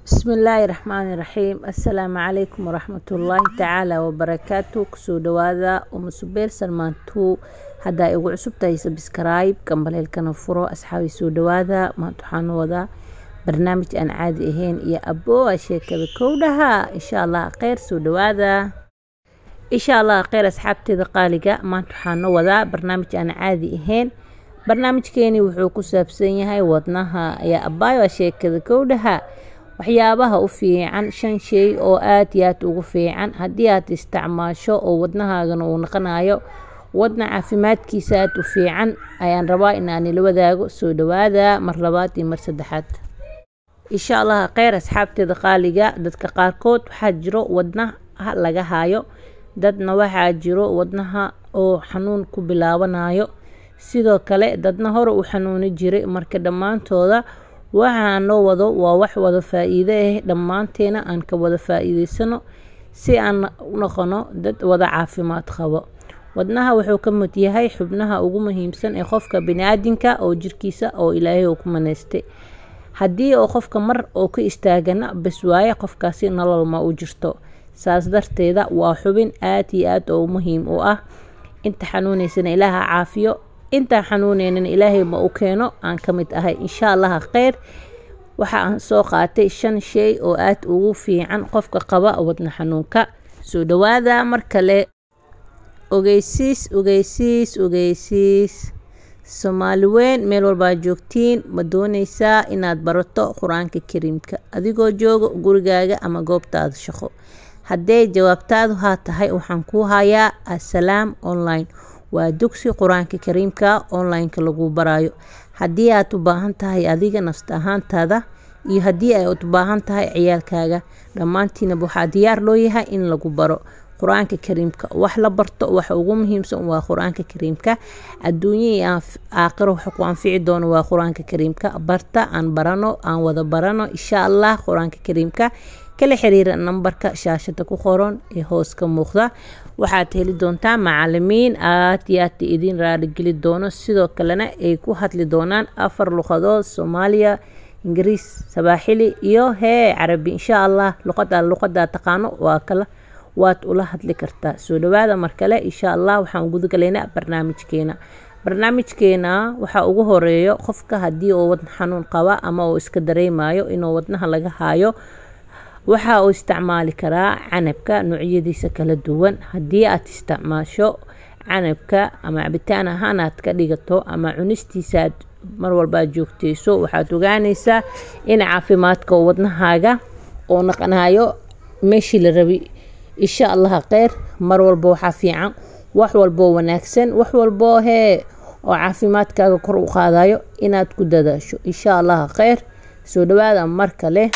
bismillaahi raxmaani raxiim assalaamu calaykum waraxmatullaahi tacaala wabarakaatu kusoo dhawaada umusubeer salmaantuu haddaa igu cusub tahay sabskrayb gambaleelkana furo asxaabi soo dhawaada maanta waxaan wadaa barnaamij aan caadi ahayn iyo abooa sheekada kowdhaha insha allah kheyr soo dhawaada insha allah kheyr asxaabteeda qaaliga maanta waxaan wadaa barnaamij aan caadi ahayn barnaamijkeeni wuxuu ku saabsan yahay wadnaha ayaa abaayo sheekada kowdhaha waxyaabaha u fiican shan shay oo aad iyo aad ugu fiican haddii aad isticmaasho oo wadnahaagana uu naqanayo wadna caafimaadkiisa aad u fiican ayaan rabaa inaan ila wadaago soo dhawaada mar labaad iyo mar saddexaad insha allah kheyr asxaabteeda qaaliga dadka qaarkood waxaa jiro wadnaha laga hayo dadna waxaa jiro wadnaha oo xanuun ku bilaabanayo sidoo kale dadna hore u xanuuni jiray marka dhammaantooda waxaan noo wado waa wax wada faa-iido ah dhammaanteena aan ka wada faa-iideysano si aan u noqono dad wada caafimaad qabo wadnaha wuxuu ka mid yahay xubnaha ugu muhiimsan ee qofka bani-aadinka oo jirkiisa oo ilaahay uu ku maneystay haddii oo qofka mar oo ka istaagana bas waaye qofkaasi nolol ma u jirto saas darteeda waa xubin aad iyo aad oo muhiim u ah inta xanuuneysana ilaaha caafiyo intaan xanuuneynin ilaahay ma u keeno aan ka mid ahay insha allaha kheyr waxa aan soo qaatay shan shay oo aad ugu fiican qofka qaba wadna xanuunka soo dhawaada mar kale ogeysiis ogeysiis ogeysiis soomaali weyn meel walbaa joogtiin ma dooneysaa inaad barato qur-aanka kariimka adigoo jooga gurigaaga ama goobtaada shaqo haddee jawaabtaadu haa tahay waxaan kuu hayaa assalaam online waa dugsi qur-aanka kariimka online-ka lagu barayo haddii aad u baahan tahay adiga nafsta ahaantaada iyo haddii ay u baahan tahay ciyaalkaaga dhammaantiinaba waxaa diyaar loo yahay in lagu baro qur-aanka kariimka wax la barto waxa ugu muhiimsan waa qur-aanka kariimka adduunya iyo aakhiro waxa ku anfici doono waa qur-aanka kariimka barta aan barano aan wada barano insha allah qur-aanka kariimka kala xiriira nambarka shaashada ku qoran ee hoos ka muuqda waxaad heli doontaa macalimiin aad iyo aad idin raaligeli doono sidoo kalena ay ku hadli doonaan afar luqadood soomaaliya ingiriis sabaaxili iyo hee carabi insha allah luqada luqadaa taqaano waa kala waad ula hadli kartaa soo dhawaada mar kale insha allah waxaan gudagalaynaa barnaamijkeena barnaamijkeena waxaa ugu horeeyo qofka haddii uu wadna xanuun qaba ama uu iska dareemayo inuu wadnaha laga hayo waxa uu isticmaali karaa canabka noocyadiisa kala duwan haddii aad isticmaasho canabka ama cabitaan ahaan aad ka dhigato ama cunistiisa aad mar walbaa joogteyso waxaad ogaaneysaa in caafimaadka wadnahaaga oo naqanayo meeshii la rabi insha allaha kheyr mar walba waxaa fiican wax walboo wanaagsan wax walboo hee oo caafimaadkaaga kor u qaadayo inaad ku dadaasho insha allaha kheyr soo dhawaada mar kale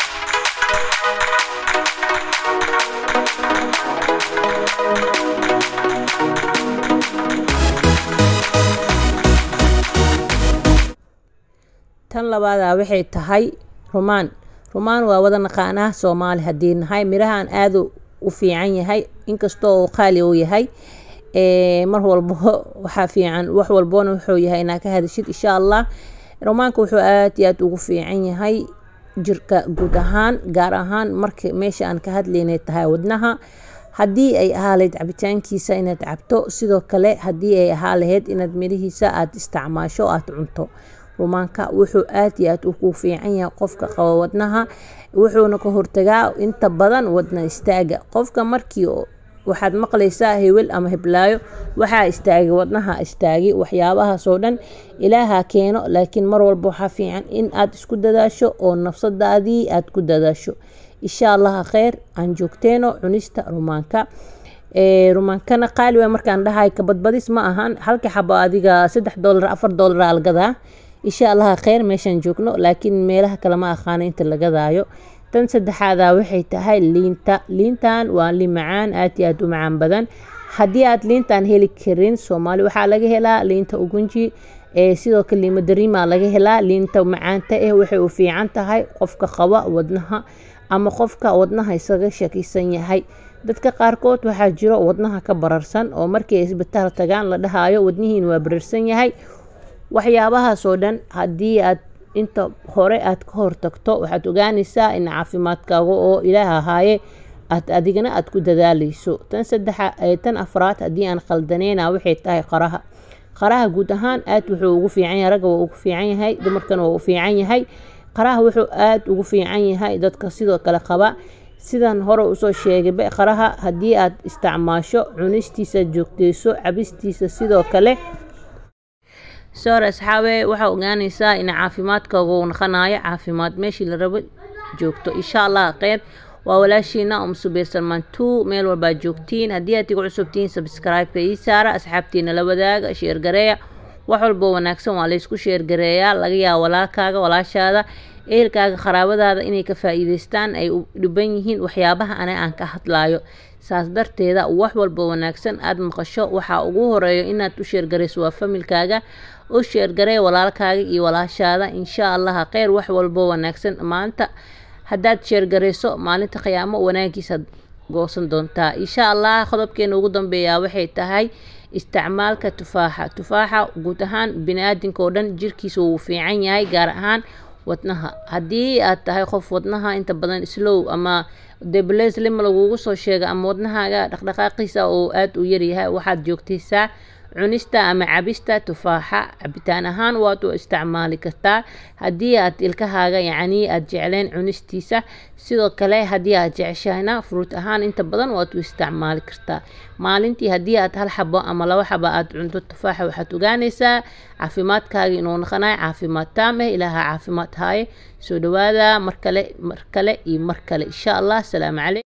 tan labaadaa waxay tahay rumaan rumaan waa wada naqaanaa soomaali haddii nahay mirahan aada u fiican yahay inkastoo uu qaali u yahay mar walbo waxaa fiican wax walbona wuxuu yahay inaa ka hadashid insha allah rumaanka wuxuu aad iyo aad ugu fiican yahay jirka guud ahaan gaar ahaan marka meesha aan ka hadlaynay tahay wadnaha haddii ay ahaa lahayd cabitaankiisa inaad cabto sidoo kale haddii ay ahaa lahayd inaad mirihiisa aada isticmaasho aada cunto rumaanka wuxuu aad iyo aad ugu fiican yahay qofka qaba wadnaha wuxuuna ka hortagaa inta badan wadna istaaga qofka markii waxaad maqlaysaa hewel ama heblaayo waxaa istaagay wadnaha istaagi waxyaabahaasoo dhan ilaaha keeno laakiin mar walba waxaa fiican in aad isku dadaasho oo nafsadaadii aad ku dadaasho insha allaha kheyr aan joogteeno cunista rumaanka rumaankana qaali waa markaan dhahay kabadbadis ma ahan halka xabo adiga saddex doolar afar doolar algadaa insha allaha kheyr meeshaan joogno laakiin meelaha kale ma aqaano inta lagadaayo tan saddexaada waxay tahay liinta liintan waa liin macaan aad iyo aad u macaan badan haddii aad liintan heli karin soomaali waxaa laga helaa liinta ugunji sidoo kale liima dariima laga helaa liinta macaanta eh waxay u fiican tahay qofka qaba wadnaha ama qofka wadnaha isaga shakisan yahay dadka qaarkood waxaa jiro wadnaha ka bararsan oo markii ay isbitaal tagaan la dhahayo wadnihiin waa bararsan yahay waxyaabahaasoo dhan haddii aad inta hore aad ka hortagto waxaad ogaanaysaa in caafimaadkaaga oo ilaah ahaaye aad adigana aad ku dadaaleyso tan saddexa tan afraad haddii aan qaldaneyna waxay tahay qaraha qaraha guud ahaan aad wuxuu ugu fiican yahay ragga waa ugu fiican yahay dumarkana waa u fiican yahay qaraha wuxuu aada ugu fiican yahay dadka sidoo kale qaba sidan hore usoo sheegayba qaraha haddii aad isticmaasho cunistiisa joogteyso cabistiisa sidoo kale soor asxaabe waxaa ogaanaysaa in caafimaadkaaga uu naqanayo caafimaad meeshii la rabo joogto insha allah kheyr waa walaashiina um subeer salmaan two meel walbaa joogtiin haddii aad igu cusubtihiin sabscribe-ka ii saara asxaabtiina la wadaaga sheergareeya wax walboo wanaagsan waa laysku sheergareeyaa laga yaaba walaalkaaga walaashaada ehelkaaga qaraabadaada inay ka faa-iideystaan ay u dhiban yihiin waxyaabaha ane aan ka hadlaayo saas darteeda wax walba wanaagsan aada maqasho waxaa ugu horeeyo inaad u sheergarayso waa familkaaga u sheergaree walaalkaaga iyo walaashaada insha allah kheyr wax walbo wanaagsan maanta haddaad sheergarayso maalinta khiyaamo wanaagiisaad goosan doontaa insha allah qodobkeena ugu dambeeyaa waxay tahay isticmaalka tufaaxa tufaaxa guud ahaan bini-aadinka oo dhan jirkiisa wuu fiican yahay gaar ahaan wadnaha haddii aad tahay qof wadnaha inta badan slow ama debleslim lagugu soo sheega ama wadnahaaga dhaqdhaqaaqiisa oo aada u yaryahay waxaad joogtaysaa cunista ama cabista tufaaxa cabitaan ahaan waad u isticmaali kartaa haddii aad ilkahaaga yacnii aada jecleen cunistiisa sidoo kale haddii aad jeceshahayna fruut ahaan inta badan waad u isticmaali kartaa maalintii haddii aad hal xabo ama laba xabo aada cunto tufaaxa waxaad ogaanaysaa caafimaadkaaga inuu naqanayo caafimaad taam eh ilaaha caafimaad haaye soo dhawaada mar kale mar kale iyo mar kale insha allah asalaamu caleykum